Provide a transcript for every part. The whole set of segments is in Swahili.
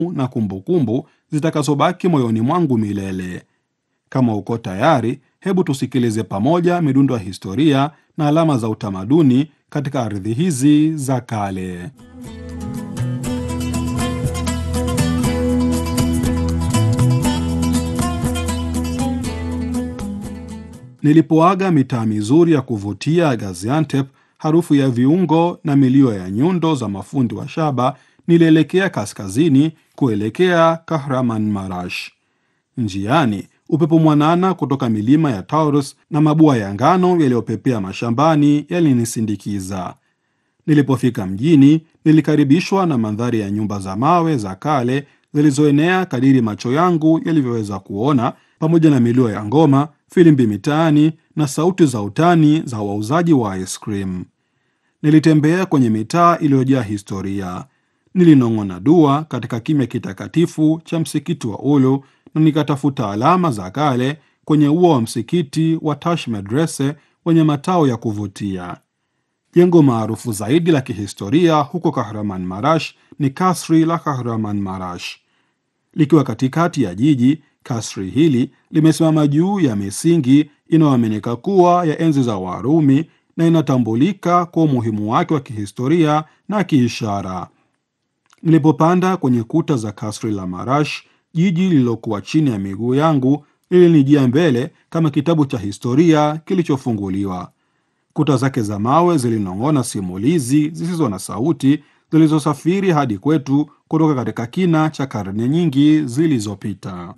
na kumbukumbu zitakazobaki moyoni mwangu milele. Kama uko tayari, hebu tusikilize pamoja midundo ya historia na alama za utamaduni katika ardhi hizi za kale. Nilipoaga mitaa mizuri ya kuvutia ya Gaziantep, harufu ya viungo na milio ya nyundo za mafundi wa shaba, nilielekea kaskazini kuelekea Kahraman Marash. Njiani, upepo mwanana kutoka milima ya Taurus na mabua ya ngano yaliyopepea mashambani yalinisindikiza. Nilipofika mjini, nilikaribishwa na mandhari ya nyumba za mawe za kale zilizoenea kadiri macho yangu yalivyoweza kuona, pamoja na milio ya ngoma, filimbi mitaani na sauti za utani za wauzaji wa ice cream. Nilitembea kwenye mitaa iliyojaa historia. Nilinong'ona dua katika kimya kitakatifu cha msikiti wa Ulu na nikatafuta alama za kale kwenye ua wa msikiti wa Tash Medrese wenye matao ya kuvutia. Jengo maarufu zaidi la kihistoria huko Kahraman Marash ni kasri la Kahraman Marash. Likiwa katikati ya jiji, kasri hili limesimama juu ya misingi inayoaminika kuwa ya enzi za Warumi na inatambulika kwa umuhimu wake wa kihistoria na kiishara. Nilipopanda kwenye kuta za kasri la Marash, jiji lililokuwa chini ya miguu yangu lilinijia mbele kama kitabu cha historia kilichofunguliwa. Kuta zake za mawe zilinong'ona simulizi zisizo na sauti zilizosafiri hadi kwetu kutoka katika kina cha karne nyingi zilizopita.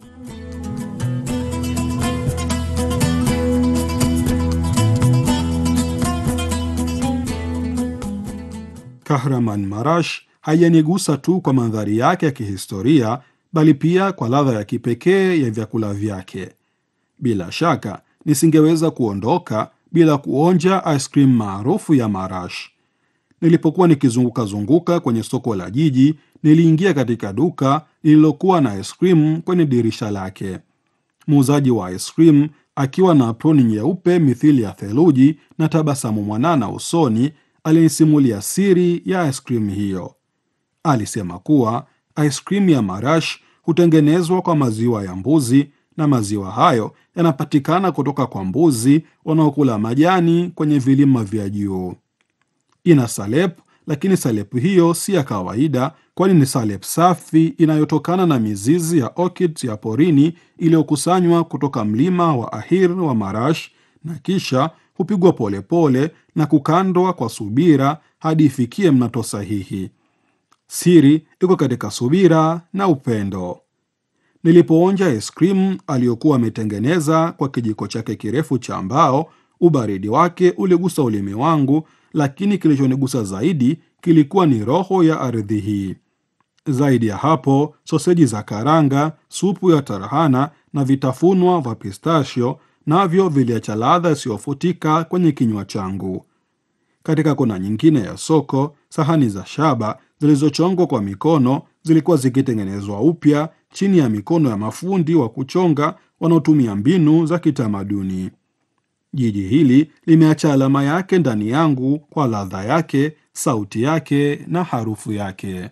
Kahraman Marash haijanigusa tu kwa mandhari yake ya kihistoria, bali pia kwa ladha ya kipekee ya vyakula vyake. Bila shaka nisingeweza kuondoka bila kuonja ice cream maarufu ya Marash. Nilipokuwa nikizunguka zunguka kwenye soko la jiji, niliingia katika duka lililokuwa na ice cream kwenye dirisha lake. Muuzaji wa ice cream akiwa na aproni nyeupe mithili ya theluji na tabasamu mwanana usoni, alinisimulia siri ya ice cream hiyo. Alisema kuwa ice cream ya Marash hutengenezwa kwa maziwa ya mbuzi na maziwa hayo yanapatikana kutoka kwa mbuzi wanaokula majani kwenye vilima vya juu. Ina salep, lakini salep hiyo si ya kawaida, kwani ni salep safi inayotokana na mizizi ya orchids ya porini iliyokusanywa kutoka mlima wa Ahir wa Marash na kisha hupigwa polepole na kukandwa kwa subira hadi ifikie mnato sahihi. Siri iko katika subira na upendo. Nilipoonja ice cream aliyokuwa ametengeneza kwa kijiko chake kirefu cha mbao, ubaridi wake uligusa ulimi wangu, lakini kilichonigusa zaidi kilikuwa ni roho ya ardhi hii. Zaidi ya hapo, soseji za karanga, supu ya tarhana na vitafunwa vya pistachio navyo viliacha ladha isiyofutika kwenye kinywa changu. Katika kona nyingine ya soko, sahani za shaba zilizochongwa kwa mikono zilikuwa zikitengenezwa upya chini ya mikono ya mafundi wa kuchonga wanaotumia mbinu za kitamaduni. Jiji hili limeacha alama yake ndani yangu kwa ladha yake, sauti yake na harufu yake.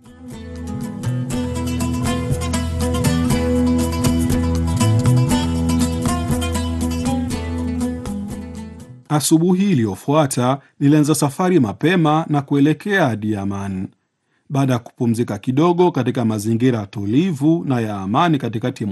Asubuhi iliyofuata nilianza safari mapema na kuelekea Adiyaman. Baada ya kupumzika kidogo katika mazingira tulivu na ya amani katikati